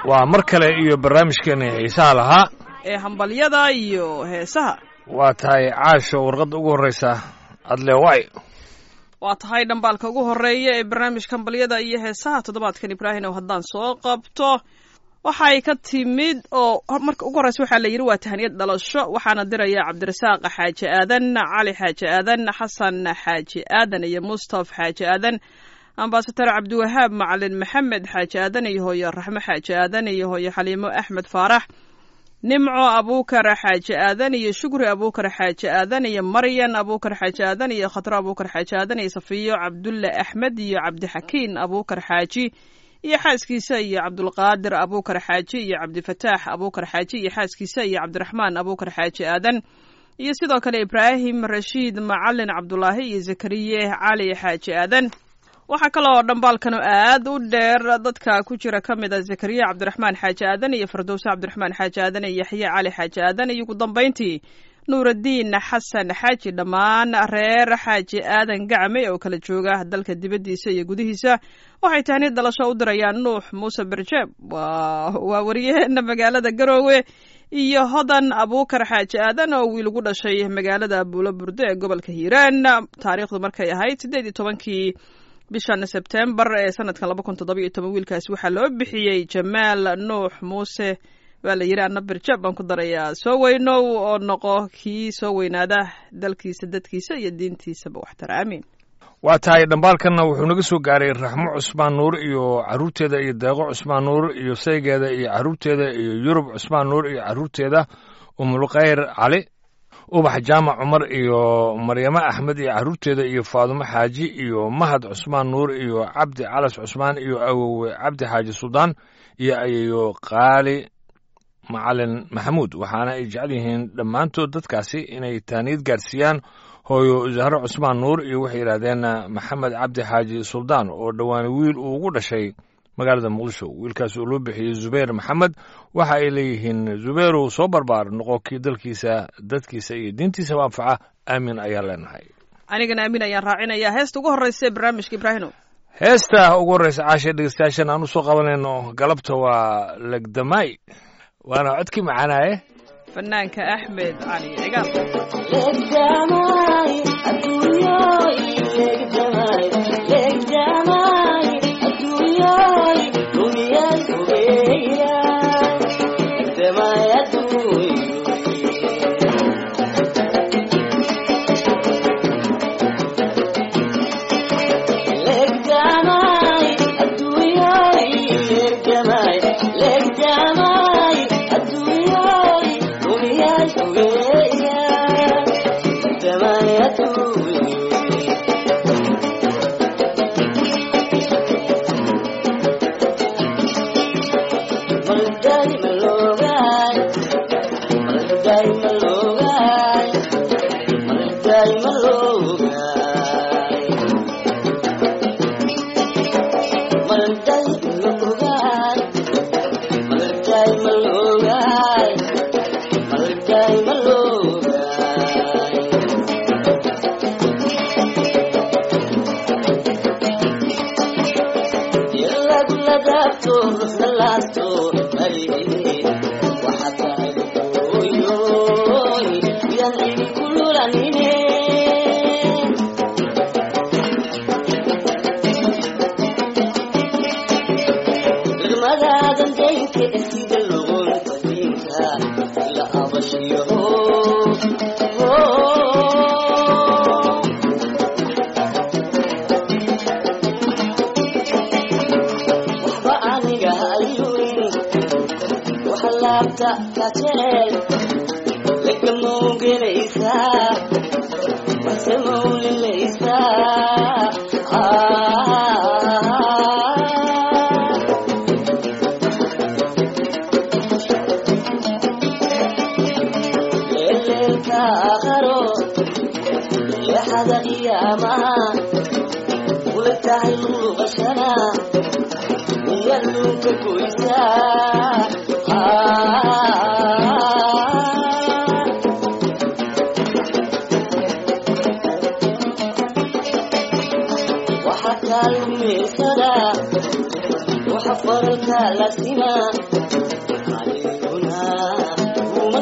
waa mar kale iyo barnaamijkeena xiisaha lahaa ee hambalyada iyo heesaha waa tahay caasho warqadda ugu horreysa adle way waa tahay dhambaalka ugu horeeya ee barnaamijka hambalyada iyo heesaha toddobaadkan ibraahim oo haddaan soo qabto waxay ka timid oo marka ugu horreysa waxaa la yidhi waa tahaniyad dhalasho waxaana diraya cabdirasaaq xaaji aadan cali xaaji aadan xasan xaaji aadan iyo mustaf xaaji aadan ambasador cabdiwahaab macalin maxamed xaaji aadan iyo hooyo raxmo xaaji aadan iyo hooyo xaliimo axmed faarax nimco abuukar xaaji aadan iyo shukri abuukar xaaji aadan iyo maryan abuukar xaaji aadan iyo khatro abuukar xaaji aadan iyo safiyo cabdulle axmed iyo cabdixakiin abuukar xaaji iyo xaaskiisa iyo cabdulqaadir abuukar xaaji iyo cabdifataax abuukar xaaji iyo xaaskiisa iyo cabdiraxmaan abuukar xaaji aadan iyo sidoo kale ibraahim rashiid macalin cabdulaahi iyo zakariye cali xaaji aadan waxaa kaloo dhambaalkan aad u dheer dadka ku jira ka mid a zakariya cabdiraxmaan xaaji aadan iyo fardowse cabdiraxmaan xaaji aadan iyo yaxye cali xaaji aadan iyo ugu dambayntii nuuraddiin xasan xaaji dhammaan reer xaaji aadan gacme oo kala jooga dalka dibaddiisa iyo gudihiisa waxay tahniyad dhalasho u dirayaan nuux muuse berjeeb waa wariyaheena magaalada garoowe iyo hodan abuukar xaaji aadan oo wiil ugu dhashay magaalada buulo burde ee gobolka hiiraan taariikhdu markay ahayd siddeed iyo tobankii bishan sebtembar ee sanadkan laba kun toddoba iyo toban wiilkaasi waxaa loo bixiyey jamaal nuux muuse waa la yidhi anna birjab baan ku darayaa soo weynow oo noqo kii soo weynaada dalkiisa dadkiisa iyo diintiisaba waxtara aamiin waa tahay dhambaalkanna wuxuu naga soo gaaray raxmo cusmaan nuur iyo carruurteeda iyo deeqo cusmaan nuur iyo saygeeda iyo carruurteeda iyo yurub cusmaan nuur iyo carruurteeda umulkhayr cali ubax jaamac cumar iyo maryamo axmed iyo carruurteeda iyo faadumo xaaji iyo mahad cusmaan nuur iyo cabdi calas cusmaan iyo awowe cabdi xaaji suldaan iyo ayeyo qaali macalin maxamuud waxaana ay jecel yihiin dhammaantood dadkaasi inay taaniyad gaarsiiyaan hooyo zahro cusmaan nuur iyo waxay yidhaahdeen maxamed cabdi xaaji suldaan oo dhowaan wiil uu ugu dhashay magaalada muqdisho wiilkaas oo loo bixiyey zubayr maxamed waxa ay leeyihiin zubayrow soo barbaar noqo kii dalkiisa dadkiisa iyo diintiisaba anfaca aamin ayaan leenahay anigana aamin ayaan raacinayaa heesta ugu horreysa ee barnaamijka ibraahino heesta ugu horreysa caasha dhegeystayaashan aan u soo qabanayno galabta waa legdamaay waana codkii macaanaaye fanaanka axmed cali cigaal waxa faralka la simaa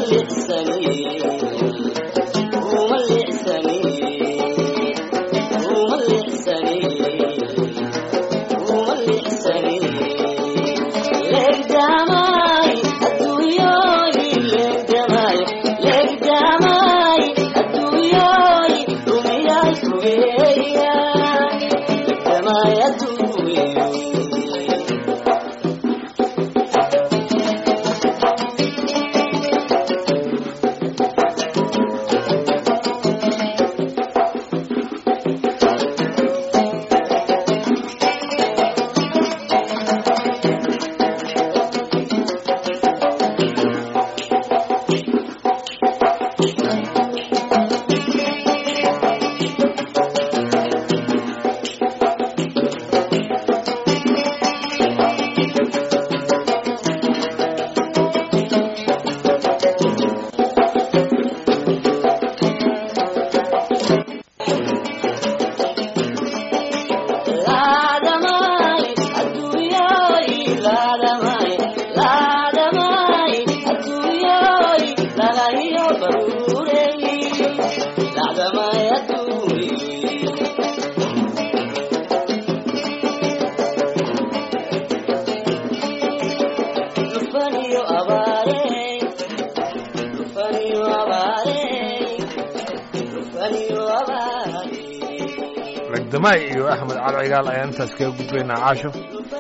ragdamaay iyo axmed cali cigaal ayaan intaas kaga gudbaynaa caasho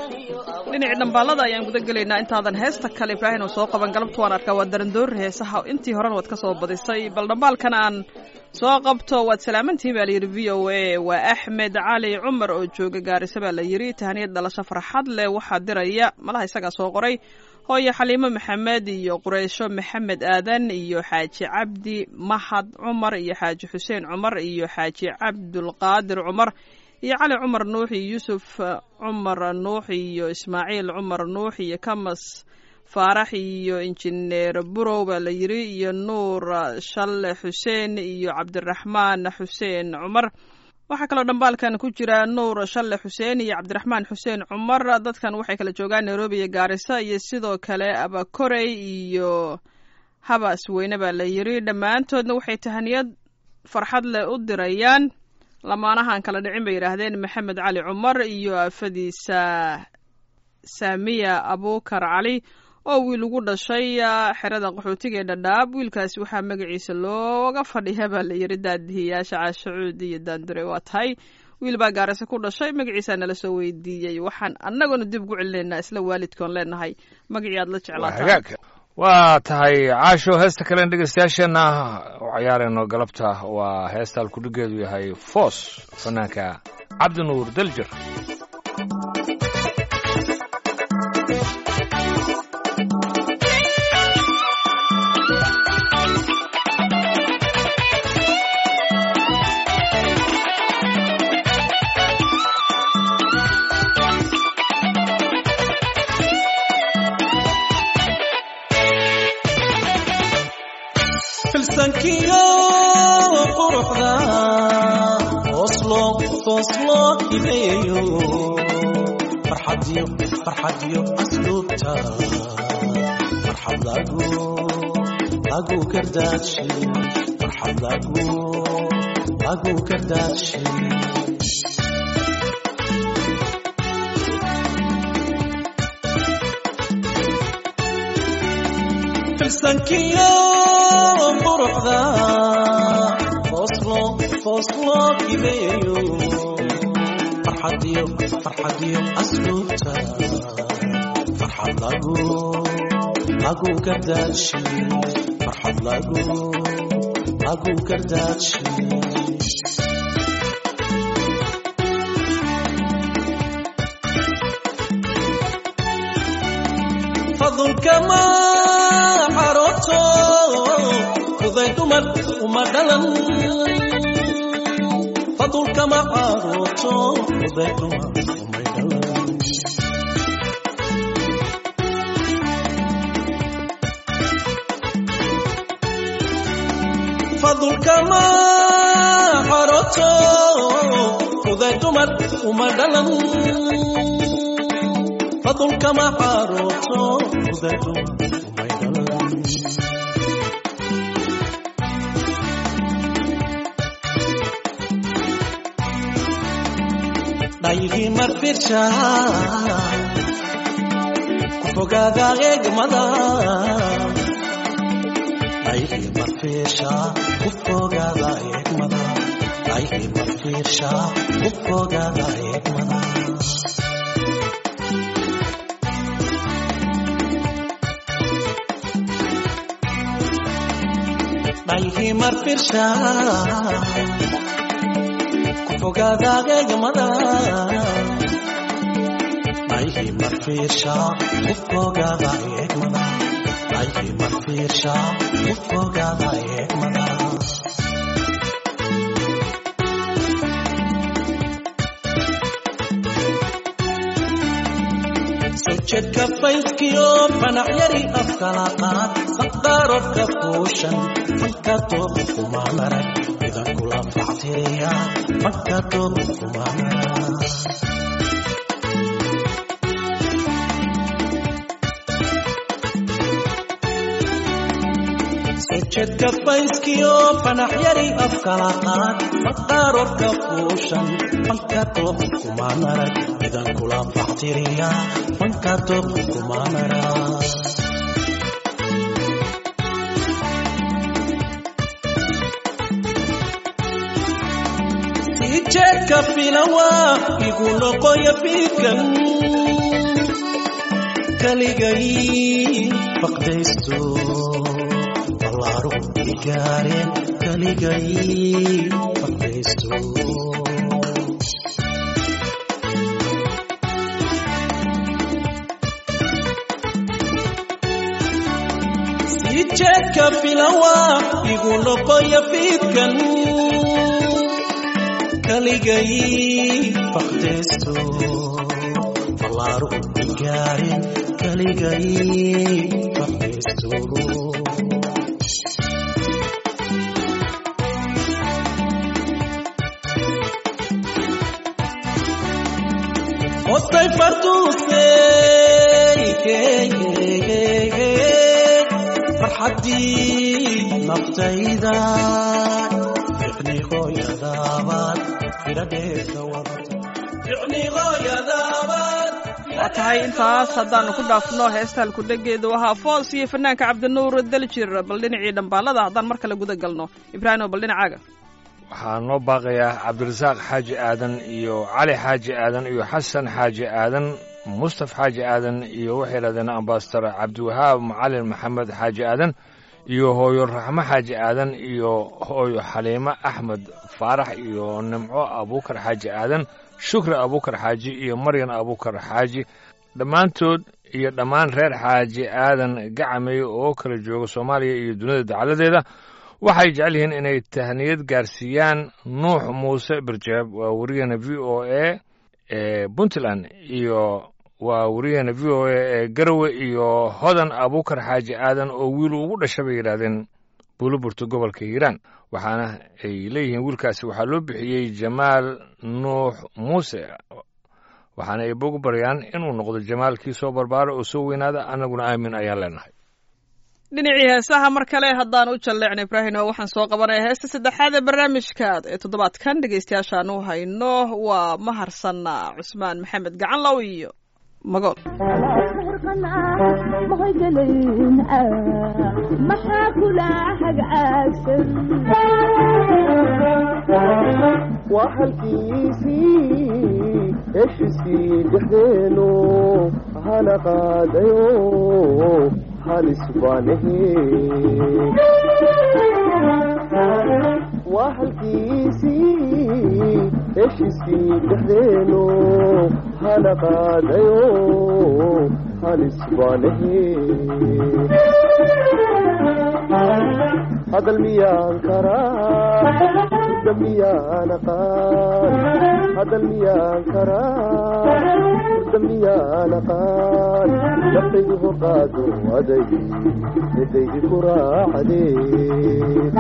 dhinacii dhambaalada ayaan guda gelaynaa intaadan heesta kale ibraahim oo soo qaban galabta waan arkaa waa darandoori heesaha intii horena waad ka soo badisay bal dhambaalkan aan soo qabto waad salaamantihi baa layidhi v o a waa axmed cali cumar oo jooga gaarisa baa la yidhi tahaniyad dhalasho farxad leh waxaa diraya malaha isagaa soo qoray hooyo xaliimo maxamed iyo qureysho maxamed aadan iyo xaaji cabdi mahad cumar iyo xaaji xuseen cumar iyo xaaji cabdulqaadir cumar iyo cali cumar nuux iyo yuusuf cumar nuux iyo ismaaciil cumar nuux iyo kamas faarax iyo injineer burow baa la yidhi iyo nuur shalle xuseen iyo cabdiraxmaan xuseen cumar waxaa kaloo dhambaalkan ku jira nuur shalle xuseen iyo cabdiraxmaan xuseen cumar dadkan waxay kala joogaan nairobi iyo gaarisa iyo sidoo kale abakorey iyo habas weyne baa la yidhi dhammaantoodna waxay tahaniyad farxad leh u dirayaan lamaanahan kala dhicin bay yidhaahdeen maxamed cali cumar iyo afadiisa saamiya abuukar cali oo wiil ugu dhashay xerada qaxootiga ee dhadhaab wiilkaasi waxaa magaciisa looga fadhiya baa la yidhi daadihiyaasha caashacuud iyo daandure waa tahay wiil baa gaarase ku dhashay magaciisaa nala soo weydiiyey waxaan annaguna dib ugu celinaynaa isla waalidkoon leenahay magacii aad la jeclaataa waa tahay caasho heesta kalen dhegeystayaasheenna u cayaarayno galabta waa heesta alkudhigeedu yahay foos fanaanka cabdinuur daljir filsankiyo quruxda oslo oslo imeeyo farxadiyo farxadiyo asluubta farxad lagu lagu kardaadshe farxad lagu lagu kardaadshe filsankiyo quruxda oslo oslo imeeyo farxadiyo farxadiyo asluubta farxad lagu lagu kardaadshe farxad lagu lagu kardaadshe fadulkama xaroto fuday dumar uma dhalan fadulkama xaroto fuday dumar umay dhalan fadulkama xaroto fuday dumar uma dhalan fadulkama xaroto fuday dumar umay dhalan dhaayihii marfirsha ku fogaada eegmada dhaayihii marfirsha ku fogaada eegmada dhaayihii marfirsha ku fogaada eegmada dhaayihii marfirsha ku fogaada eegmada dhaayihii marfirsha ku fogaada eegmada dhaayihii marfirsha ku fogaada eegmada sawjeedka fayskiyo fanac yari afkalaqaad maqdaarorka fuushan fanka tooba kuma marag idan kula factiriya fanka tooba kuma marag sawjeedka fayskiyo fanax yari afkalaqaad maqdaarorka fuushan fanka tooba kuma marag idan kula factiriya fanka tooba kuma marag jeedka filawa igu noqoya fiidkan kaligay faqdaysto ballaaru igaareen kaligay faqdaysto sii jeedka filawa igu noqoya fiidkan kaligay faqdaysto ballaaru igaareen kaligay faqdaysto Otay farduusey farxaddii naftayda ficni hooyadaabaad firadheesa wadata ficni hooyadaabaad waa tahay intaas haddaanu ku dhaafno heesta halkudhegeedu ahaa foos iyo fanaanka cabdinuur daljir bal dhinacii dhambaalada haddaan mar kale guda galno ibraahimo bal dhinacaaga waxaa noo baaqayaa cabdirasaaq xaaji aadan iyo cali xaaji aadan iyo xasan xaaji aadan mustaf xaaji aadan iyo waxay yidhahdeen ambasador cabdiwahaab macalin maxamed xaaji aadan iyo hooyo raxmo xaaji aadan iyo hooyo xaliimo axmed faarax iyo nimco abuukar xaaji aadan shukri abuukar xaaji iyo maryan abuukar xaaji dhammaantood iyo dhammaan reer xaaji aadan gacamey oo kala jooga soomaaliya iyo dunida dacaladeeda waxay jecel yihiin inay tahniyad gaarsiiyaan nuux muuse birjeeb waa wariyaheena v o a ee puntland iyo waa wariyaheena v o a ee garowe iyo hodan abuukar xaaji aadan oo wiil ugu dhasha bay yidhaahdeen buuliburta gobolka hiiraan waxaana ay leeyihiin wiilkaasi waxaa loo bixiyey jamaal nuux muuse waxaana ay bogu baryaan inuu noqdo jamaalkii soo barbaara oo soo weynaada annaguna aamin ayaan leenahay dhinacii heesaha mar kale haddaan u jalleecno ibraahimo waxaan soo qabanaya heesta saddexaad ee barnaamijka ee toddobaadkan dhegaystayaashaan u hayno waa maharsanna cusmaan maxamed gacanlow iyo magool maxaa kula hagcaagsan waa halkiisii heshiisii dhexdeenu hana qaadayo halis baanahe waa halkiisii heshiisii dhexdeenu hana qaadayo halis baanahe hadal miyaan karaa hurda miyaan aqaan hadal miyaan karaa hurda miyaan aqaan naftaydu horqaado aday midaydi ku raacdee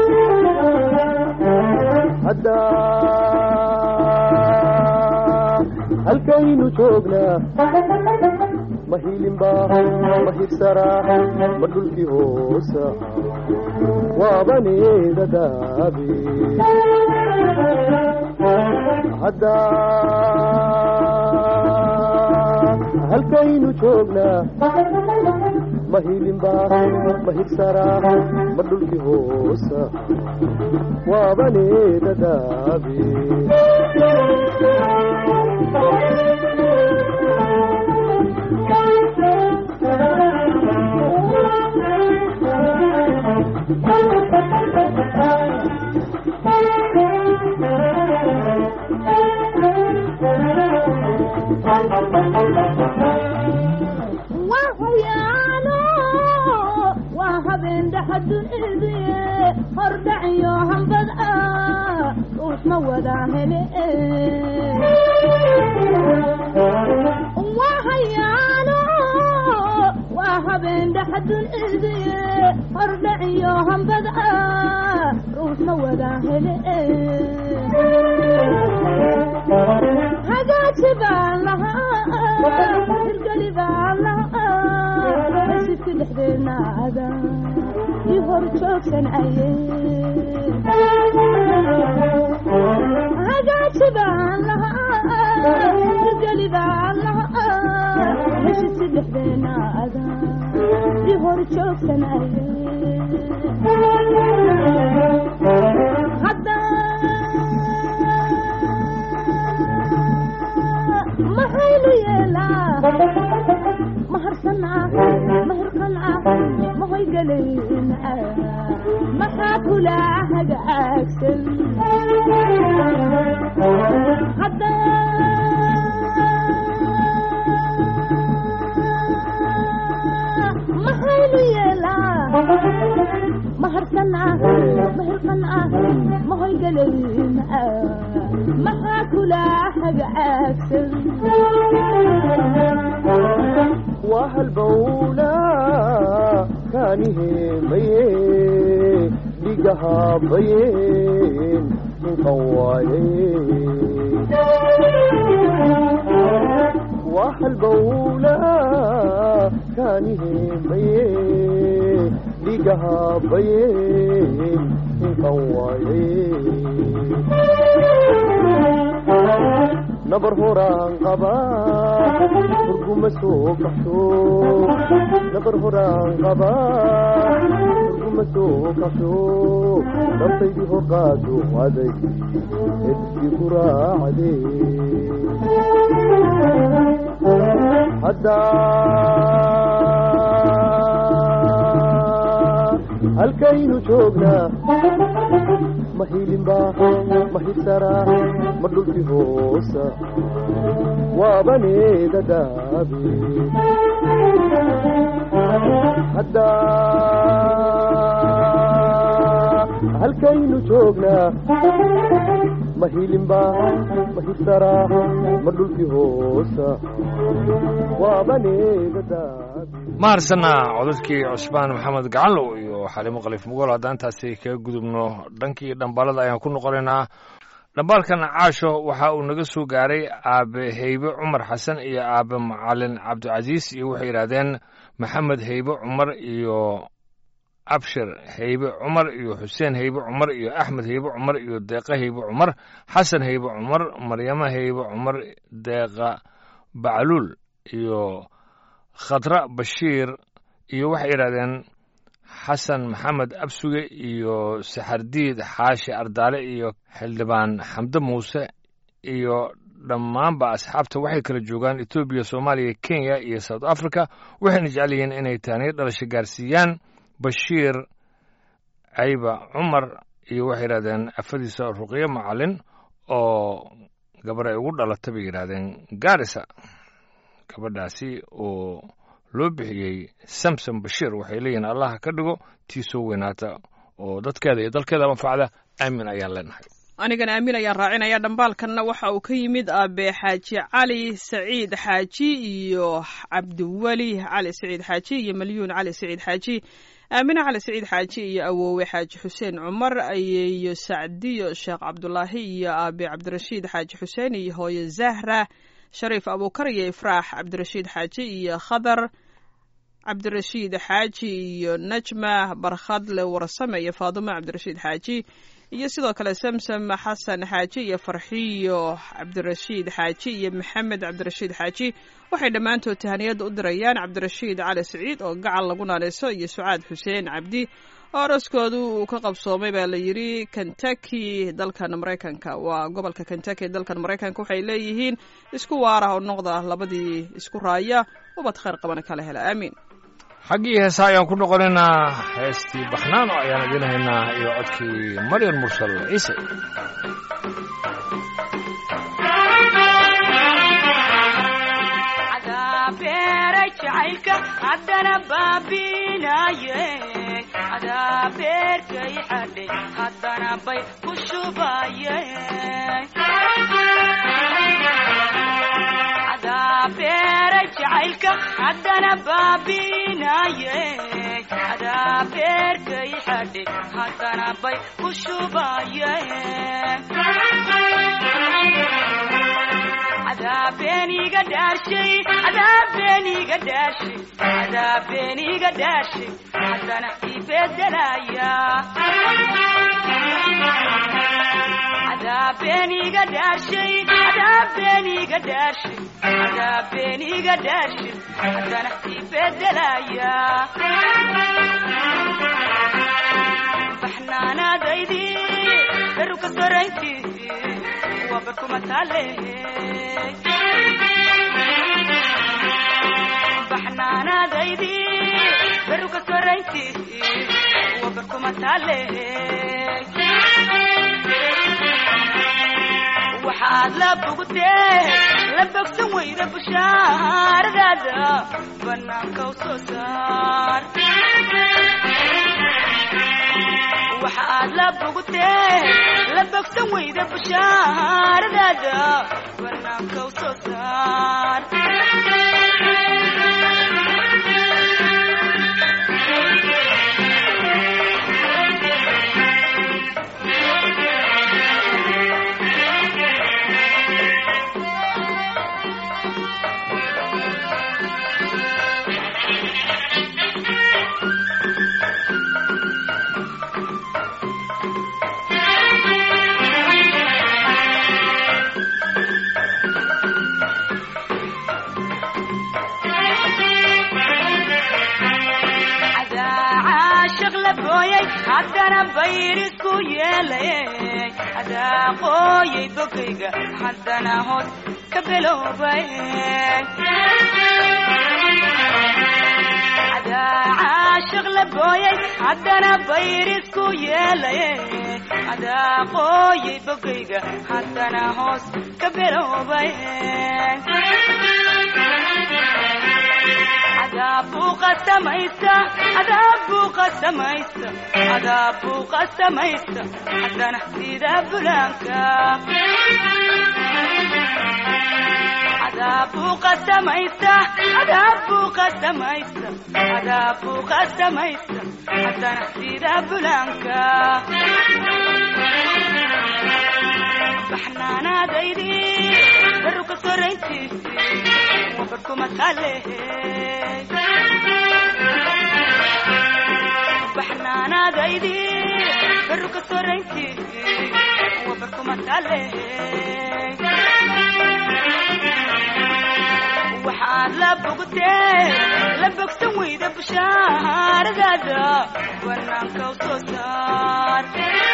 haddaa halkaynu joognaa ma hilinba ma hirsaraa ma dhulkii hoosa waabaneeda daabe hadda halkaynu joognaa ma hilinba ma higsaraa ma dhulkii hoosa waabaneeda daabe waa hayaano waa habeen dhaxadunidiye hordhaciyo hambad ah ruux ma wadaa hele waa hayaano waa habeen dhaxadunidiye hordhaciyo hambad ah ruux ma wadaa hele hagaaji baan lahaa hirgeli baan lahaa sidki dhexdeena ada ii hor joogsan aye hagaaji baan lahaa hirgeli baan lahaa heshisi dhexdeena ada ii hor joogsan aye hadda maxaynu yeelaa maharsanaa mahirqanaa mahoygalayna maxaa kula hagaagsan hadda maxaynu yeelaa maharsanaa mahirqanaa mahoygalayna maxaa kula hagaagsan waa halbowla kaaniheemaye dhigahabayeen ninkan waaye waa halbowla kaaniheemaye dhigahabayeen ninkan waaye nabar horaan qabaa hurguma soo kaxsho nabar horaan qabaa hurguma soo kaxsho naftaydii horqaado aday edkii ku raacde hadda halkaynu joognaa ma hilinba ma higsaraa ma dhulkii hoosa waabaneeda daabe hadda halkaynu joognaa ma hilinba ma higsaraa ma dhulkii hoosa waabaneeda daabe maharsana codadkii cusmaan maxamed gacalow iyo xalimo khaliif mugool haddaan intaasi kaga gudubno dhankii dhambaalada ayaan ku noqonaynaa dhambaalkan caasho waxa uu naga soo gaaray aabe heybe cumar xasan iyo aabe macalin cabdicasiis iyo waxay yidhaahdeen maxamed heybe cumar iyo abshir heybe cumar iyo xuseen heybe cumar iyo axmed heybe cumar iyo deeqa heybe cumar xasan heybe cumar maryamo heybe cumar deeqa bacluul iyo khadra bashiir iyo waxay yidhahdeen xasan maxamed absuge iyo saxardiid xaashi ardaale iyo xildhibaan xamde muuse iyo dhammaanba asxaabta waxay kala joogaan etoobiya soomaaliya kenya iyo south africa waxayna jecel yihiin inay taaniyo dhalasho gaarsiiyaan bashiir cayba cumar iyo waxay yidhahdeen afadiisa ruqyo macalin oo gabar ay ugu dhalata bay yidhahdeen gaarisa gabadhaasi oo loo bixiyey samsom bashiir waxay leeyihiin allaha ka dhigo tii soo weynaata oo dadkeeda iyo dalkeeda manfacda aamin ayaan leenahay anigana aamin ayaan raacinaya dhambaalkanna waxa uu ka yimid aabe xaaji cali saciid xaaji iyo cabdiweli cali saciid xaaji iyo malyuun cali saciid xaaji aamine cali saciid xaaji iyo awoowe xaaji xuseen cumar iyo sacdiyo sheekh cabdulaahi iyo aabe cabdirashiid xaaji xuseen iyo hooye zahra shariif abuukar iyo ifraax cabdirashiid xaaji iyo khadar cabdirashiid xaaji iyo najma barkhadle warsame iyo faadumo cabdirashiid xaaji iyo sidoo kale samsam xasan xaaji iyo farxiyo cabdirashiid xaaji iyo maxamed cabdirashiid xaaji waxay dhammaantood tahaniyadda u dirayaan cabdirashiid cali siciid oo gacal lagu naanayso iyo sucaad xuseen cabdi oo araskoodu uu ka qabsoomay baa la yidhi kentucky dalkan maraykanka waa gobolka kentucky dalkan maraykanka waxay leeyihiin isku waarah oo noqda labadii isku raaya ubad khayr qabana kala hela aamiin xaggii heesa ayaan ku noqonaynaa heestii baxnaano ayaan idin haynaa iyo codkii maryan mursal ciise beeray jacaylka haddana baabinaye adaa beerkay xadhay haddana bay ku shubaye adaa beeray jacaylka haddana baabinaye adaa beerkay xadhay haddana bay ku shubaye adaabeniga dhaashay adaabeniga dhaashay adaabeniga dhaashay haddana ibedelaya adaabeniga dhaashay adaabeniga dhaashay adaabeniga dhaashay haddana ibedelaya baxnaanadaydi daruka soraynti wabarkuma taale baxnaanadaydi daruka soraynti wabarkuma taale waxaad la bogtee la bogsan weyda bushaaradaada banaanka u soo saar waxaad la bogtee la bogsan weyda bushaaradaada banaanka u soo saar haddana bayrisku yeelay adaa qooyay bogayga haddana hoos ka biloobay adaa caashiq la booyay haddana bayrisku yeelay adaa qooyay bogayga haddana hoos ka biloobay adaabbuu qasamaysta adaabbuu qasamaysta adaabbuu qasamaysta haddana sida bulaanka adaabbuu qasamaysta adaabbuu qasamaysta adaabbuu qasamaysta haddana sida bulaanka baxnaanaadaydi baruka soraynti wabarkuma taale baxnaanaadaydi baruka soraynti wabarkuma taale waxaad la bogtee la bogsan weyda bushaaradaada banaanka u soo saar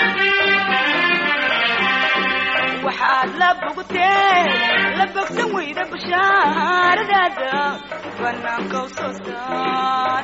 waxaad la bogtee la bogsan weyda bushaaradaada banaanka u soo saar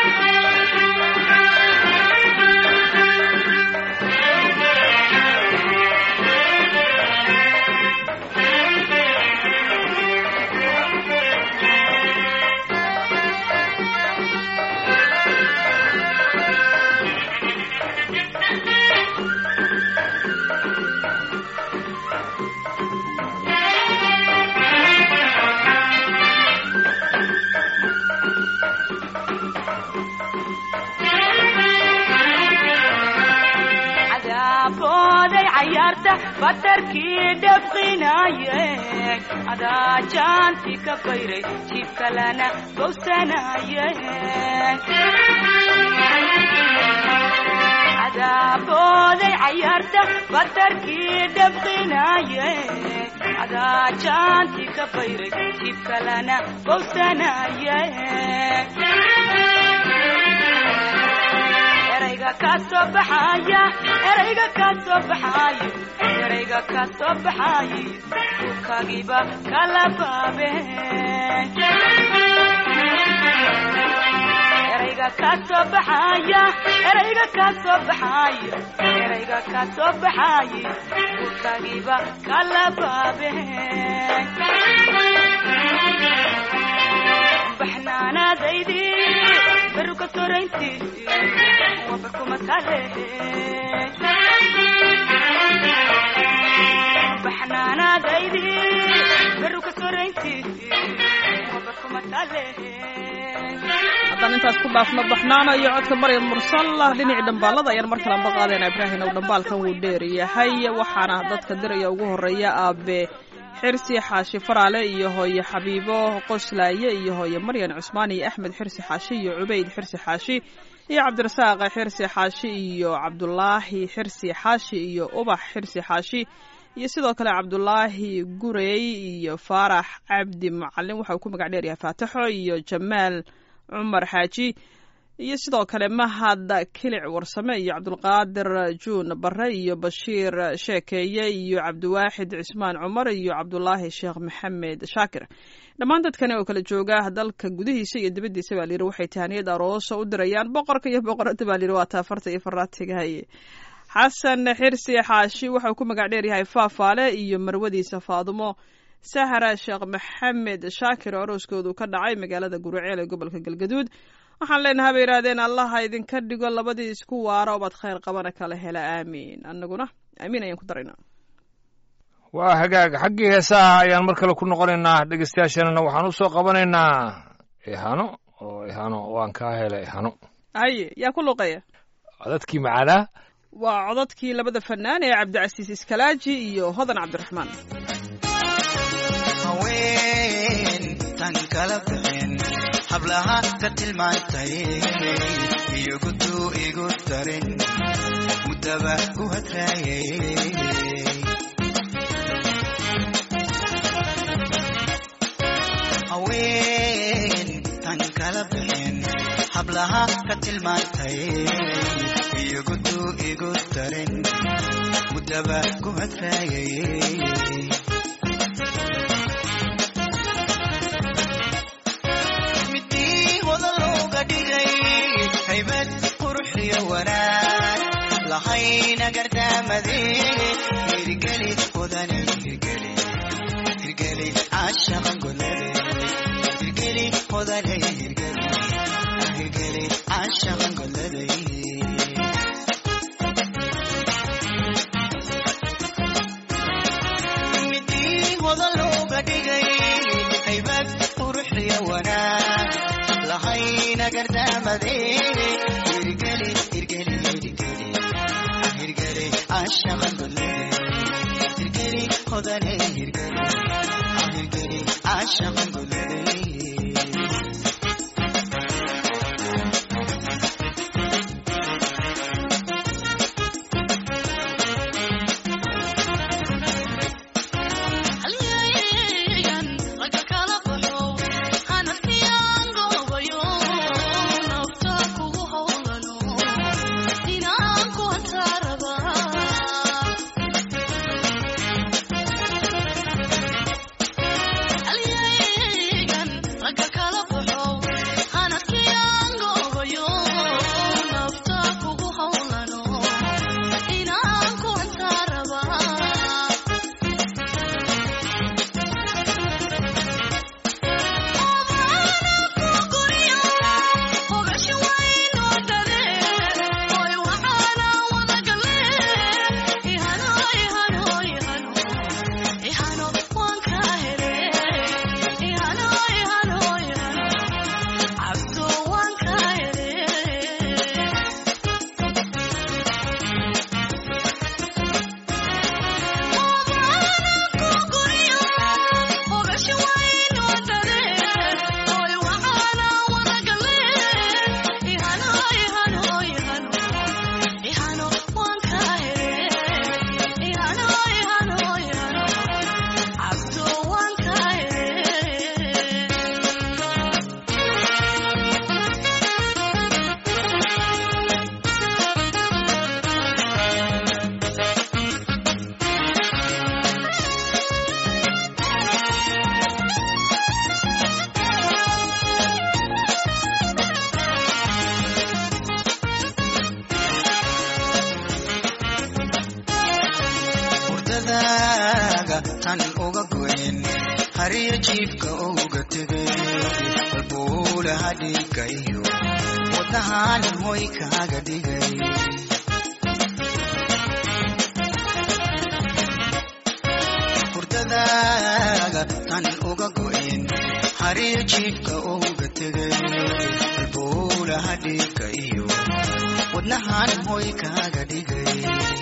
adaabbooday cayaarta batarkii dhabqinaye adaa jaanti ka bayray jiibkalana bowsanaye cadaabooday cayaarta batarkii dhabqinaye adaa jaanti ka bayray jib kalena bowsanaye erayga ka soo baxaya erayga ka soo baxayo erayga ka soo baxaye kagiba kala baabe erayga ka soo baxaya erayga ka soo baxayo erayga ka soo baxaye kagiba kala baabe baxnaanaadaydi beruka soraynti wabarkuma kale baxnaanaadaydi beruka soraynti wabarkuma kale haddaan intaas ku dhaafno baxnaano iyo codka maryam mursal dhinacii dhambaalada ayaan mar kalanba qaadayna ibraahim ow dhambaalkan wuu dheer yahay waxaana dadka diraya ugu horeeya aabe xirsi xaashi faraale iyo hooye xabiibo qoslaaye iyo hooye maryan cusmaan iyo axmed xirsi xaashi iyo cubayd xirsi xaashi iyo cabdirasaaq xirsi xaashi iyo cabdulaahi xirsi xaashi iyo ubax xirsi xaashi iyo sidoo kale cabdulaahi gurey iyo faarax cabdi macalin waxa uu ku magac dheer yahay faataxo iyo jamaal cumar xaaji iyo sidoo kale mahad kilic warsame iyo cabdulqaadir juun bare iyo bashiir sheekeeye iyo cabdiwaaxid cismaan cumar iyo cabdulaahi sheekh maxamed shaakir dhammaan dadkani oo kala jooga dalka gudihiisa iyo dibaddiisa baa layidhi waxay tahaniyad aroosa u dirayaan boqorka iyo boqorada baa layidhi waa taafarta iyo faraatigahaye xasan xirsi xaashi waxauu ku magac dheer yahay faafaale iyo marwadiisa faadumo sahra sheekh maxamed shaakir oo arooskoodu ka dhacay magaalada guruceel ee gobolka galgaduud waxaan leenahay bay yidhahdeen allaha idinka dhigo labadii isku waara obaad khayr qabana kala hela aamiin annaguna aamiin ayaan ku daraynaa waa hagaag xaggii heesaha ayaan mar kale ku noqonaynaa dhegeystayaasheenana waxaan u soo qabanaynaa ihano oo ihano waan kaa helay ihano haye yaa ku luqeeya codadkii macaanaa waa codadkii labada fanaan ee cabdicasiis iskalaaji iyo hodan cabdiraxmaan haween tan kala bixin hablaha ka tilmaantay iyo guduu igu darin muddaba ku hadraayay haween tan kala bixin hablaha ka tilmaantay iyo guduu igu darin muddaba ku hadraayay midii hodan looga dhigay haybad quruxiyo wanaag lahayna gardaamade hirgeli hodane hirgeli hirgeli caashaqan golade hirgeli hodane hirgeli hirgeli caashaqan golade midii hodan looga dhigay haybad quruxiyo wanaag lahayna gardaamade hirgeli hirgeli hirgeli hirgeli caashaqan golade hirgeli hodane hirgeli hirgeli caashaqan golade Yeah. tan uga goyn hariyo jiifka uga tegay halbuulaha dhiigga iyo wadnahan hoy kaaga dhigay hurdadaaga tan uga goyn hariyo jiifka uga tegay halbuulaha dhiigga iyo wadnahan hoy kaaga dhigay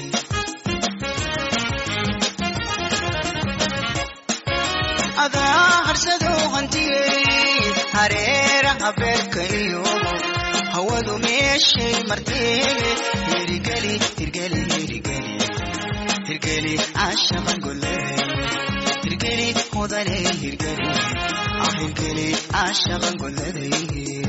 adaa harsado hantiyey hareeraha beerka iyo hawadu meeshay martee hirgeli hirgeli hirgeli hirgeli caashaqan goley hirgeli mudane hirgeli ah hirgeli caashaqan goladey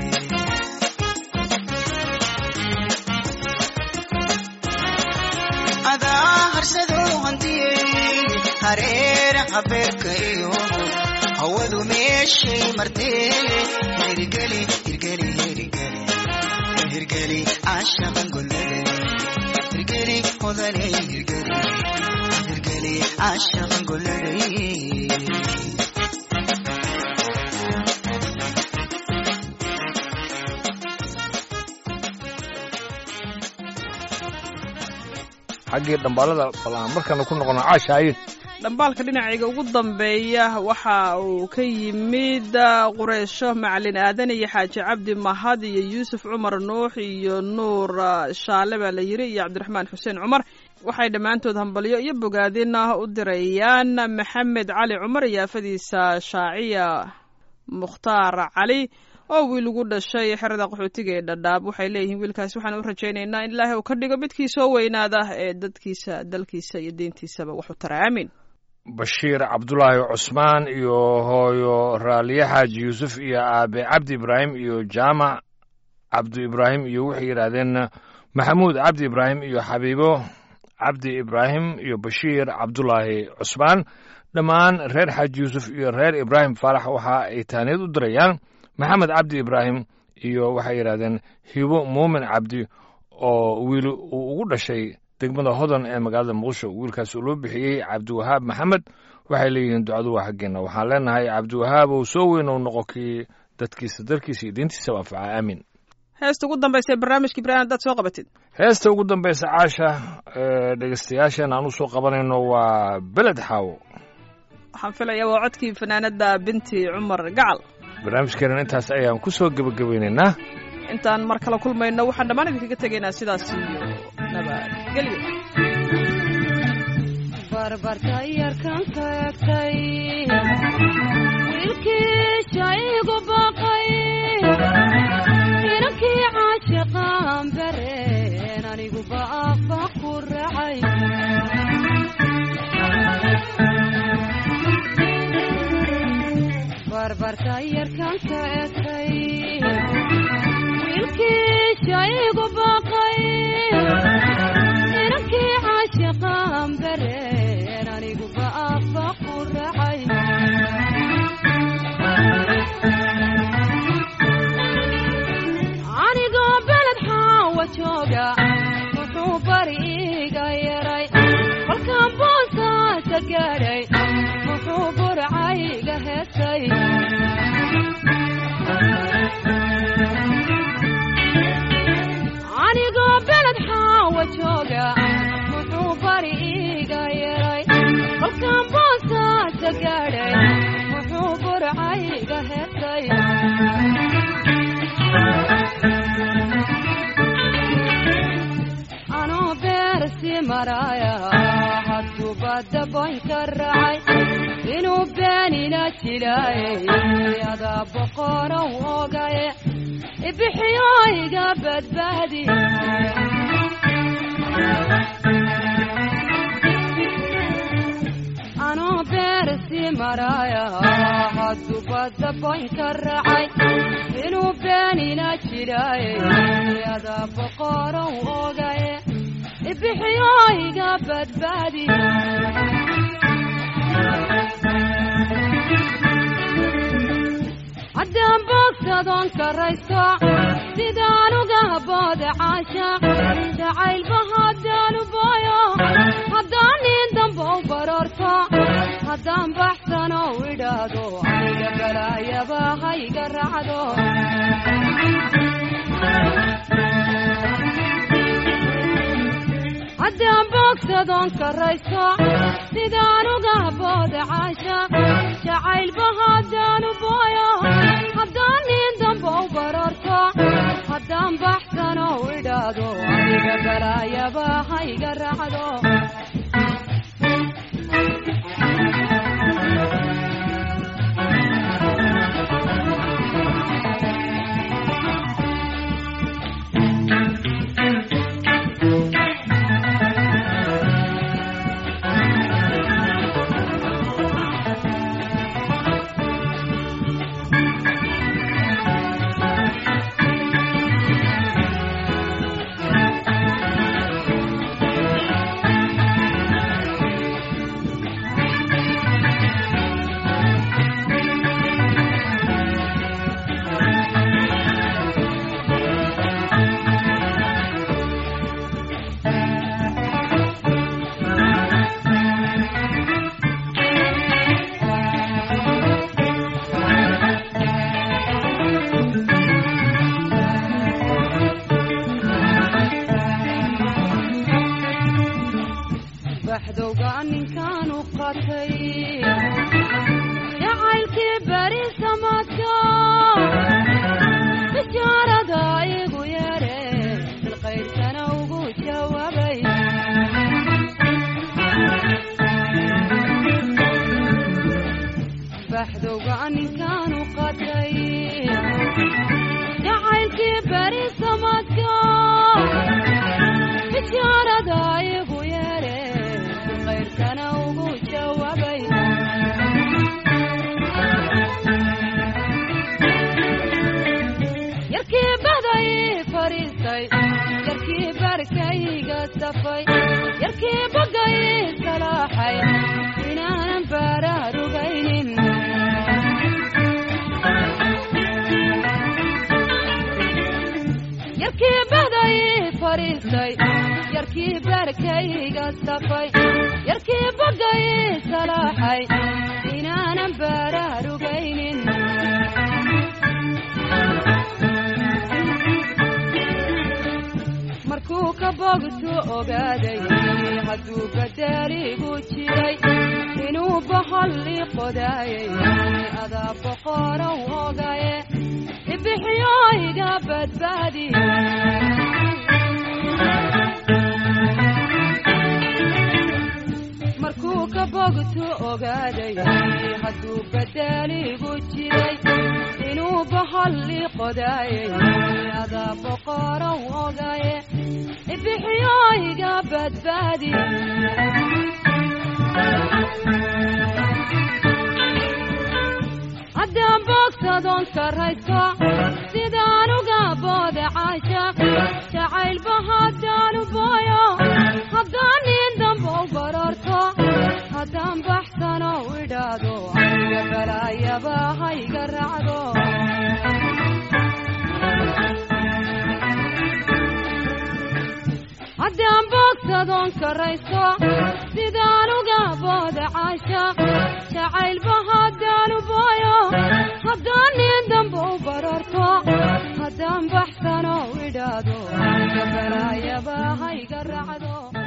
adaa harsado hantiyey hareeraha beerka iyo hawadu meeshay martee hirgeli hirgeli hirgeli hirgeli caashaqan golade hirgeli mudane hirgeli hirgeli caashaqan golade xaggii dhambaalada bal aan markana ku noqono caashaayin dhambaalka dhinacayga ugu dambeeya waxa uu ka yimid qureysho macalin aadan iyo xaaji cabdi mahad iyo yuusuf cumar nuux iyo nuur shaale baa la yiri iyo cabdiraxmaan xuseen cumar waxay dhammaantood hambalyo iyo bogaadin u dirayaan maxamed cali cumar iyo afadiisa shaaciya mukhtaar cali oo wiil ugu dhashay xerada qaxootiga ee dhadhaab waxay leeyihiin wiilkaasi waxaan u rajaynaynaa in ilaahay uu ka dhigo midkii soo weynaada ee dadkiisa dalkiisa iyo diintiisaba waxu tara aamin bashiir cabdulaahi cusmaan iyo hooyo raaliye xaaji yuusuf iyo aabe cabdi ibraahim iyo jaamac cabdi ibraahim iyo waxay yidhaahdeen maxamuud cabdi ibraahim iyo xabiibo cabdi ibraahim iyo bashiir cabdulaahi cusmaan dhammaan reer xaaji yuusuf iyo reer ibraahim faarax waxa ay taaniyad u dirayaan maxamed cabdi ibraahim iyo waxay yidhahdeen hibo muumin cabdi oo wiil uu ugu dhashay degmada hodan ee magaalada muqdisho wiilkaas uu loo bixiyey cabdiwahaab maxamed waxay leeyihiin ducadu waa xaggeena waxaan leenahay cabdiwahaab uu soo weyn uu noqo kii dadkiisa dalkiisa iyo diintiisaba anfaca aamin heesta ugu dambaysa ee barnaamijka ibraahim haddaad soo qabatid heesta ugu dambaysa caasha ee dhegeystayaasheen aan u soo qabanayno waa beled xaawo waxaan filayaa waa codkii fanaanada binti cumar gacal barnaamijkeenan intaas ayaan ku soo gebagabeynaynaa intaan mar kale kulmayno waxaan dhammaan idinkaga tegaynaa sidaas iyo nabadgelyo barbarta yarkan ka egtay wiilkii shaygu baqay inankii caashiqaan bareen anigu baafa ku racay barbarta yarkan ka egtay wiilkii shaygu baqay inankii caashiqaan bareen anigu baafa ku racay anigoo beled xaawa jooga wuxuu bari iga yaray kolkaan boosaasa gaadhay wuxuu burcayga heesay anigoo beled xaawa jooga wuxuu bari iga yaray kolkaan boosaasa gaadhay wuxuu burcayga heesay anoo beersi maraaya hadduu badda boynka raacay inuu beenina jilaayay adaa boqorow ogaye ibixiyo iga badbaadi anoo beersi maraaya hadduu badda boynka raacay inuu beenina jilaayay adaa boqorow ogaye ibixiyo iga badbaadi haddaan boogsadoon karaysto sidaan uga booda caashaaq jacaylba haddaanu booyo haddaan nin dambow baroorto haddaan boogsadoon karaysto sidaan uga booda caashaq jacaylba haddaanu booyo haddaan nin damba u bararto haddaan baxsano idhaado aniga balaayaba hayga raacdo baxdowga ninkaanu qatay jacaylkii beri samaadka bishaarada igu yeere bilqayrkana ugu jawaabay baxdowga ninkaanu qatay jacaylkii beri samaadka bishaarada igu yeere bilqayrkana ugu jawaabay yarkii baday fariistay yarkii barkayga safay yarkii bagay salaaxay inaanan baraarugaynin yarkii baday fariistay yarkii barkayga safay yarkii bagay salaaxay inaanan baraarugaynin markuu ka bogtu ogaaday hadduu badaaligu jiray inuu bahalli qodaayay adaa boqorow ogaye ibixiyo iga badbaadi markuu ka bogtu ogaaday hadduu badaaligu jiray inuu bahalli qodaayay adaa boqorow ogaye ibixiyo iga badbaadi haddaan boogsadoon karaysto sidaan uga booda caashaq jacaylba haddaanu booyo haddaan nin damba u bararto haddaan baxsano idhaado aniga balaayaba hayga raacdo haddaan boogsadoon karaysto sidaan uga booda caashaq jacaylba haddaanu booyo haddaan nin damba u bararto haddaan baxsano idhaado aniga balaayaba hayga raacdo